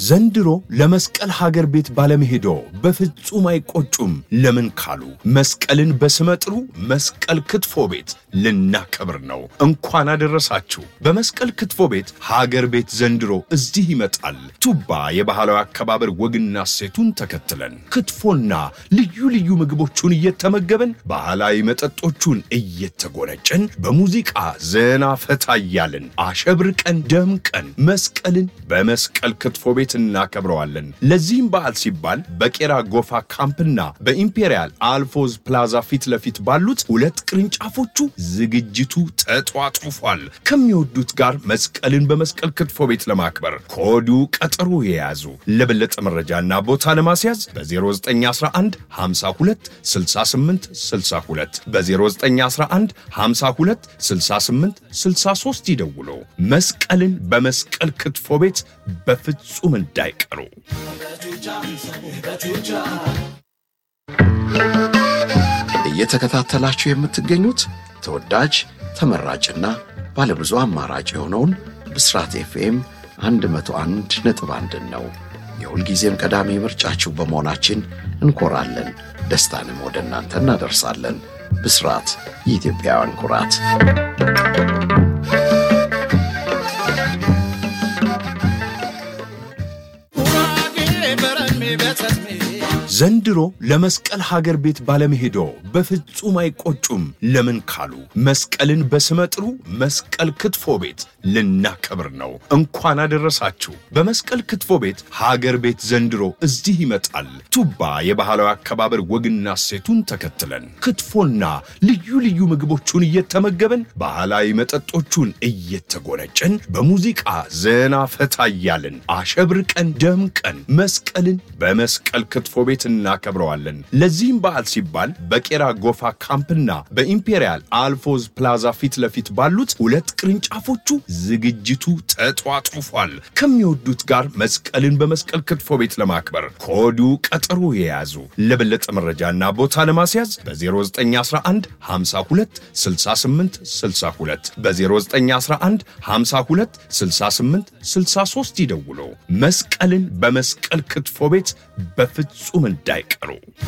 ዘንድሮ ለመስቀል ሀገር ቤት ባለመሄዶ በፍጹም አይቆጩም። ለምን ካሉ መስቀልን በስመጥሩ መስቀል ክትፎ ቤት ልናከብር ነው። እንኳን አደረሳችሁ። በመስቀል ክትፎ ቤት ሀገር ቤት ዘንድሮ እዚህ ይመጣል። ቱባ የባህላዊ አከባበር ወግና ሴቱን ተከትለን ክትፎና ልዩ ልዩ ምግቦቹን እየተመገበን ባህላዊ መጠጦቹን እየተጎነጨን በሙዚቃ ዘና ፈታ እያልን አሸብርቀን ደምቀን መስቀልን በመስቀል ክትፎ ቤት እናከብረዋለን። ለዚህም በዓል ሲባል በቄራ ጎፋ ካምፕና በኢምፔሪያል አልፎዝ ፕላዛ ፊት ለፊት ባሉት ሁለት ቅርንጫፎቹ ዝግጅቱ ተጧጡፏል። ከሚወዱት ጋር መስቀልን በመስቀል ክትፎ ቤት ለማክበር ከወዲሁ ቀጠሮ የያዙ። ለበለጠ መረጃና ቦታ ለማስያዝ በ0911 52 68 62 በ0911 52 68 63 ይደውሉ። መስቀልን በመስቀል ክትፎ ቤት በፍጹም እንዳይቀሩ። እየተከታተላችሁ የምትገኙት ተወዳጅ ተመራጭና ባለብዙ አማራጭ የሆነውን ብስራት ኤፍኤም 101 ነጥብ አንድን ነው። የሁልጊዜም ቀዳሚ ምርጫችሁ በመሆናችን እንኮራለን። ደስታንም ወደ እናንተ እናደርሳለን። ብስራት የኢትዮጵያውያን ኩራት። ዘንድሮ ለመስቀል ሀገር ቤት ባለመሄዶ በፍጹም አይቆጩም። ለምን ካሉ መስቀልን በስመጥሩ መስቀል ክትፎ ቤት ልናከብር ነው። እንኳን አደረሳችሁ። በመስቀል ክትፎ ቤት ሀገር ቤት ዘንድሮ እዚህ ይመጣል። ቱባ የባህላዊ አከባበር ወግና ሴቱን ተከትለን ክትፎና ልዩ ልዩ ምግቦቹን እየተመገበን ባህላዊ መጠጦቹን እየተጎነጨን በሙዚቃ ዘና ፈታ እያልን አሸብርቀን ደምቀን መስቀልን በመስቀል ክትፎ ቤት እናከብረዋለን። ለዚህም በዓል ሲባል በቄራ ጎፋ ካምፕና በኢምፔሪያል አልፎዝ ፕላዛ ፊት ለፊት ባሉት ሁለት ቅርንጫፎቹ ዝግጅቱ ተጧጡፏል። ከሚወዱት ጋር መስቀልን በመስቀል ክትፎ ቤት ለማክበር ከወዲሁ ቀጠሮ የያዙ። ለበለጠ መረጃና ቦታ ለማስያዝ በ0911 52 68 62 በ0911 52 68 63 ይደውሉ። መስቀልን በመስቀል ክትፎ ቤት በፍጹም እንዳይቀሩ።